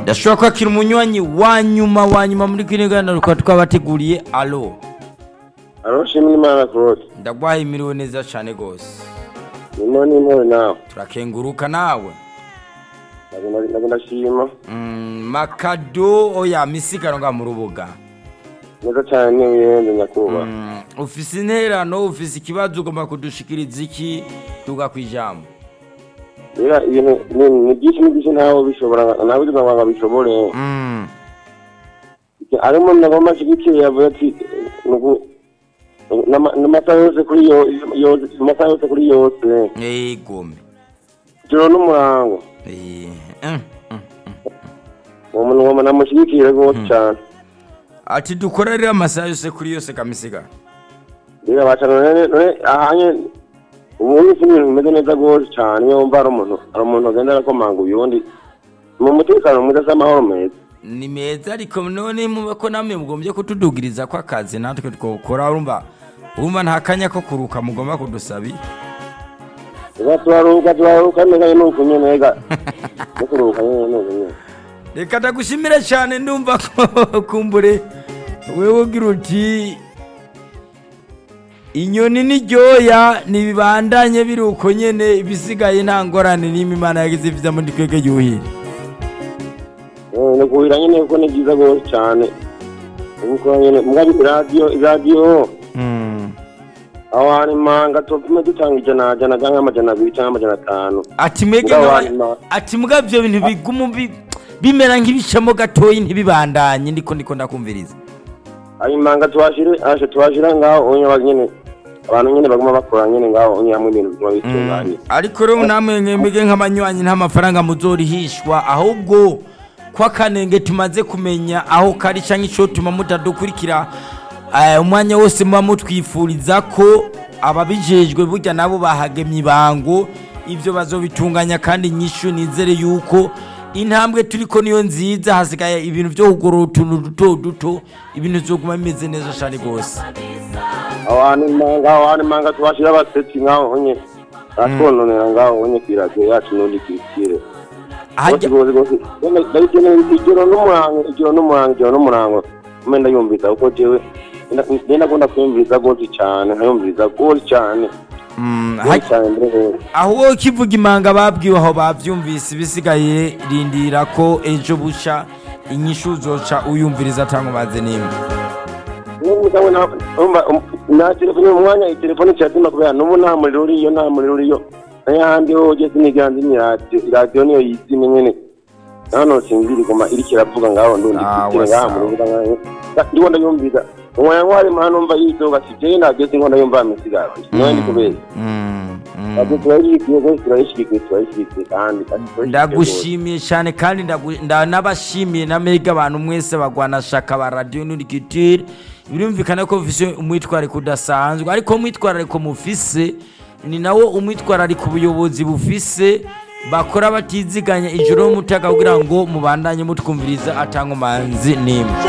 ndashobora kwakira umunywanyi wa nyuma wa nyuma muri kino kiganiro tukaba twabateguriye alo aroshimwe imana claude ndagwaye imiriwe neza cyane rwose nimo nimo nawe turakenguruka nawe ntabwo ndashima Mm, makado oya misigaro nga mu rubuga neza cyane wiyende nyakubahwa Mm, ufise intererano ufise ikibazo ugomba kudushikiriza iki tuga ku ijambo rero ibintu ni- ni byinshi ni byinshi ntawe bishobora nawe uzi ngo bishobore Mm, arimo nagomba ashyigikiye yavuze ati nugu- n'ama- n'amasaha yose kuri yo- yose amasaha yose kuri yose egome ijoro n'umurango Eh, mm, mm. uwo muntu uwo muntu namushyigikire rwose cyane ati dukora rero amasaha yose kuri yose kamisiga rero abacana none none ahanye ubu ni ibintu bimeze neza rwose cyane iyo wumva hari umuntu hari umuntu agenda arakomanga uyundi mu mutekano mwiza se amahoro meza ni meza ariko none muba ko namwe mugombye kutudugiriza ko akazi natwe twokora urumva urumva nta kanya ko kuruka mugomba kudusabi Ega turaruhuka turaruhuka neza nuko nyene ega no kuruhuka nyene nuko nyene reka ndagushimire cyane ndumva ko kumbure wewe ugira uti inyoni n'iryoya ntibibandanye biri uko nyene ibisigaye nta ngorane n'imwe imana yagize viza muri twebwe yuhire Eh, ni kuhira nyene kuko ni byiza rwose cyane uko nyene mwabi radio radio aho hari manga topime dutanga ijana jana cyangwa amajana abiri cyangwa amajana atanu ati mwege Mugabo nk'aba- hanyuma- ati mbwa ibyo bintu biguma bi- bimera nk'ibicamo gatoyi ntibibandanye ndiko ndiko ndakumviriza ayo manga twashire ashe twashira ngaho onye nyene abantu nyene baguma bakora nyene ngaho onye hamwe ibintu biguma bitunganye ariko rero namwe mwembege nk'abanywanyi nta mafaranga muzorihishwa ahubwo ko akanenge tumaze kumenya aho kari cyangwa icyo tuma mutadukurikira eh, umwanya wose muba mutwifuriza ko ababijejwe burya nabo bahagemye ibango ibyo bazobitunganya kandi nyishu nizere yuko intambwe turiko niyo nziza hasigaye ibintu byo kugorora utuntu duto duto ibintu bizoguma bimeze neza cyane rwose aho hantu manga aho hantu manga twashira abasetsi ngaho onye atwononera ngaho onye kwiradiyo yacu n'undi kwikire Hajya- rwose rwose rwose ndabikeneye ijoro n'umurango ijoro n'umurango ijoro n'umurango mbe ndayumviriza kuko jewe ngenda akunda kuyumviriza rwose cyane nkayumviriza rwose cyane Mm, rwose hajya- cyane mbere rwose aho wowe ukivuga imanga babwiwe aho babyumvise ibisigaye rindira ko ejo buca inyishu uzoca uyumviriza cyangwa umaze n'imwe n'umugabo na umva na telefone mu mwanya telefone cyatima kubera n'ubu nta muriro uriyo nta muriro uriyo n'ayandi ho ugeze n'iganze ni radiyo radiyo niyo yizimye nyene hano sinziri guma iriko iravuga ngaho ndundi Ah, kwitire ngaha wasa. mu rubuga ngaho ndiko ndayumviza umwanya wari mwana numva yidoga ati jewe nageze inko ndayumva misigaro niwe ndi kubera Mm, mm. radiyo turayishyigikiye rwose turayishyigikiye turayishyigikiye kandi kandi turayishyigikiye rwose. ndagushimiye cyane kandi ndagu- nda- nabashimiye na mega abantu mwese bagwanashaka ba radiyo nurikitire birumvikana ko mufise umwitwarariko udasanzwe ariko umwitwarariko mufise ni nawo umwitwarariko ubuyobozi bufise bakora batiziganya ijoro n'umutaga kugira ngo mubandanye mutwumviriza atanga umanzi n'imwe